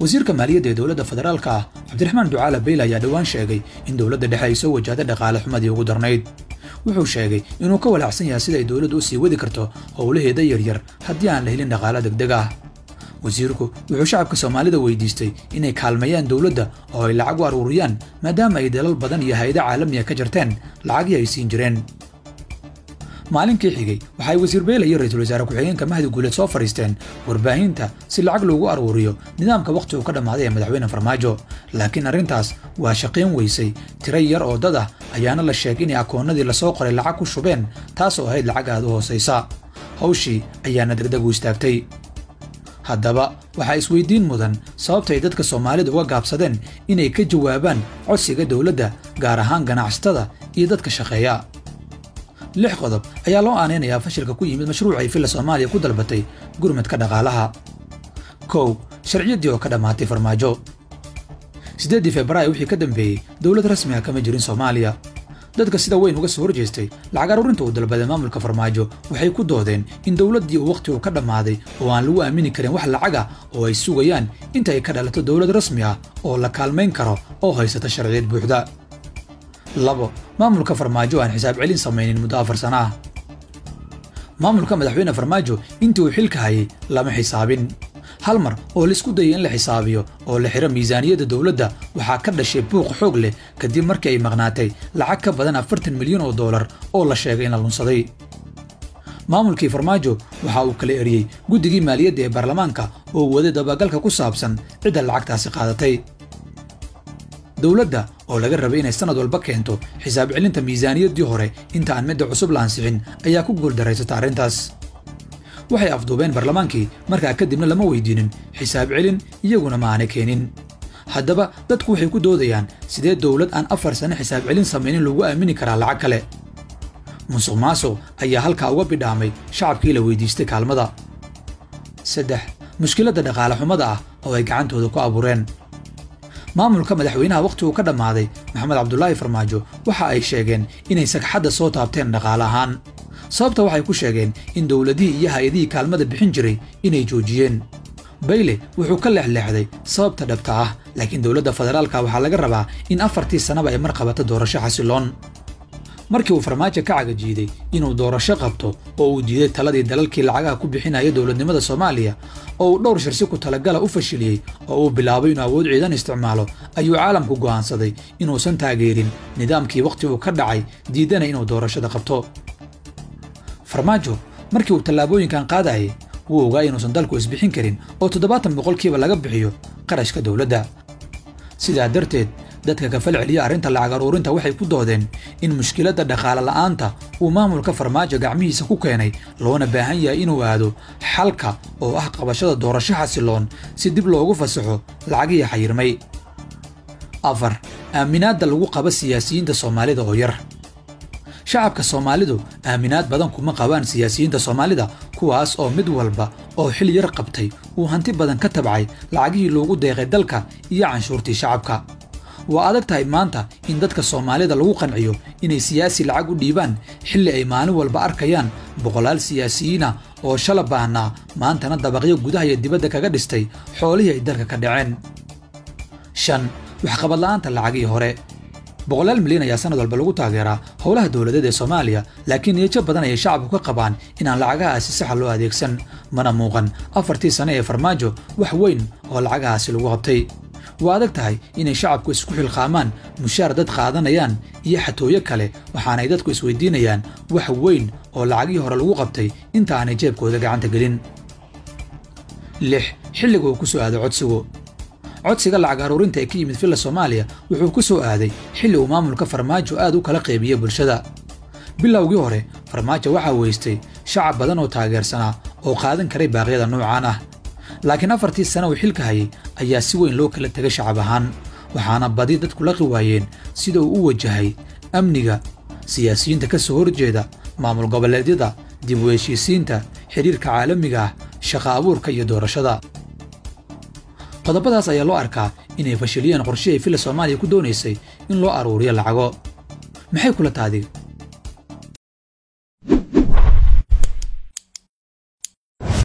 wasiirka maaliyadda ee dowladda federaalka ah cabdiraxmaan ducaala beyle ayaa dhowaan sheegay in dowladda dhexe ay soo wajahday dhaqaale xumadii ugu darnayd wuxuu sheegay inuu ka walaacsan yahay sida ay dowladdu u sii wadi karto howlaheeda yaryar haddii aan la helin dhaqaalo degdeg ah wasiirku wuxuu shacabka soomaalida weydiistay inay kaalmeeyaan dowladda oo ay lacag u aruuriyaan maadaama ay dalal badan iyo hay-ado caalamiya ka jarteen lacagii ay siin jireen maalinkii xigay waxay wasiir beyle iyo ra-iisul wasaare ku-xigeenka mahdi guuleed soo fadhiisteen warbaahinta si lacag loogu aruuriyo nidaamka wakhti uu ka dhammaaday ee madaxweyne farmaajo laakiin arrintaas waa shaqayn weysay tiro yar oo dad ah ayaana la sheegay inay akoonnadii lasoo qoray lacag ku shubeen taas oo ahayd lacag aad u hoosaysa hawshii ayaana degdeg u istaagtay haddaba waxaa isweydiin mudan sababta ay dadka soomaalida uga gaabsadeen inay ka jawaabaan codsiga dowladda gaar ahaan ganacsatada iyo dadka shaqeeya lix qodob ayaa loo aanaynayaa fashilka ku yimid mashruucay villa soomaaliya ku dalbatay gurmadka dhaqaalaha kow sharciyaddii oo ka dhammaatay farmaajo siddeeddii februaayo wixii ka dambeeyey dowlad rasmi ah kama jirin soomaaliya dadka sida weyn uga soo horjeestay lacag aruurinta uu dalbaday maamulka farmaajo waxay ku doodeen in dowladdii uu wakhtigu ka dhammaaday oo aan lagu aamini karin wax lacaga oo ay sugayaan inta ay ka dhalato dowlad rasmi ah oo la kaalmayn karo oo haysata sharciyad buuxda labo maamulka farmaajo aan xisaab celin samaynin muddo afar sana ah maamulka madaxweyne farmaajo intii uu xilka hayay lama xisaabin hal mar oo laisku dayay in la xisaabiyo oo la xiro miisaaniyadda dowladda waxaa ka dhashay buuq xoog leh kadib markii ay maqnaatay lacag ka badan afartan milyan oo dollar oo la sheegay in la lunsaday maamulkii farmaajo waxa uu kala eriyey guddigii maaliyadda ee baarlamaanka oo waday dabagalka ku saabsan cidda lacagtaasi qaadatay dowladda oo laga rabay inay sanad walba keento xisaab celinta miisaaniyaddii hore inta aan midda cusub la ansixin ayaa ku guuldaraysata arrintaas waxay afduubeen barlamaankii markaa kadibna lama weydiinin xisaab celin iyaguna ma aanay keenin haddaba dadku waxay ku doodayaan sidee dowlad aan afar sane xisaab celin samaynin lagu aamini karaa lacag kale musuq maasuq ayaa halkaa uga bidhaamay shacabkii la weydiistay kaalmada saddex mushkiladda dhaqaale xumada ah oo ay gacantooda ku abuureen maamulka madaxweynaha wakhtiguu ka dhammaaday maxamed cabdulaahi farmaajo waxa ay sheegeen inay sagxadda soo taabteen dhaqaale ahaan sababta waxay ku sheegeen in dowladihii iyo hay-adihii kaalmada bixin jiray inay joojiyeen bayle wuxuu ka leexleexday sababta dhabta ah laakiin dowladda federaalka waxaa laga rabaa in afartii sannaba ay mar qabato doorasho xasiloon markii uu farmaajo ka cagajiiday inuu doorasho qabto oo uu diiday taladii dalalkii lacagaha ku bixinaya dowladnimada soomaaliya oo uu dhowr shirsi ku talagala u fashiliyey oo uu bilaabay inuu awood ciidan isticmaalo ayuu caalamku go'aansaday inuusan taageerin nidaamkii wakhtiguu ka dhacay diidana inuu doorashada qabto farmaajo markii uu tallaabooyinkan qaadayay wuu ogaa inuusan dalku isbixin karin oo toddobaatan boqolkiiba laga bixiyo qarashka dowladda sidaa darteed dadka ka fal celiya arrinta lacag aruurinta waxay ku doodeen in mushkiladda dhaqaale la'aanta uu maamulka farmaajo gacmihiisa ku keenay loona baahan yahay inuu aado xalka oo ah qabashada doorasho xasiloon si dib loogu fasaxo lacagihii xayirmay afar aaminaadda lagu qaba siyaasiyiinta soomaalida oo yar shacabka soomaalidu aaminaad badan kuma qabaan siyaasiyiinta soomaalida kuwaas oo mid walba oo xil yar qabtay uu hanti badan ka tabcay lacagihii loogu deeqay dalka iyo canshuurtii shacabka waa adag tahay maanta in dadka soomaalida lagu qanciyo inay siyaasi lacag u dhiibaan xilli ay maalin walba arkayaan boqolaal siyaasiyiina oo shala baahnaa maantana dabaqyo gudaha iyo dibadda kaga dhistay xoolihii ay dalka ka dhaceen shan waxqabadla'aanta lacagihii hore boqolaal milyan ayaa sanad walba lagu taageeraa howlaha dowladeed ee soomaaliya laakiin niyajo badan ayay shacabku ka qabaan inaan lacagahaasi saxa loo adeegsan mana muuqan afartii sane ee farmaajo wax weyn oo lacagahaasi lagu qabtay waa adag tahay inay shacabku isku xilqaamaan mushaar dad qaadanayaan iyo xatooyo kale waxaanay dadku isweydiinayaan wax weyn oo lacagihii hore lagu qabtay inta aanay jeebkooda gacanta gelin lix xilliga uu ku soo aado codsigu codsiga lacag aruurinta ee ka yimid villa soomaaliya wuxuu ku soo aaday xilli uu maamulka farmaajo aad u kala qeybiyey bulshada bilowgii hore farmaajo waxaa weystay shacab badan oo taageersanaa oo qaadan karay baaqyada noocaan ah laakiin afartii sane uu xilka hayay ayaa si weyn loo kala tegay shacab ahaan waxaana badi dadku laqi waayeen sida uu u wajahay amniga siyaasiyiinta ka soo horjeeda maamul goboleedyada dib u heshiisiinta xidhiirka caalamiga ah shaqa abuurka iyo doorashada qodobadaas ayaa loo arkaa inay fashiliyeen qorshihii villa soomaaliya ku doonaysay in loo aruuriyo lacago maxay kula taadi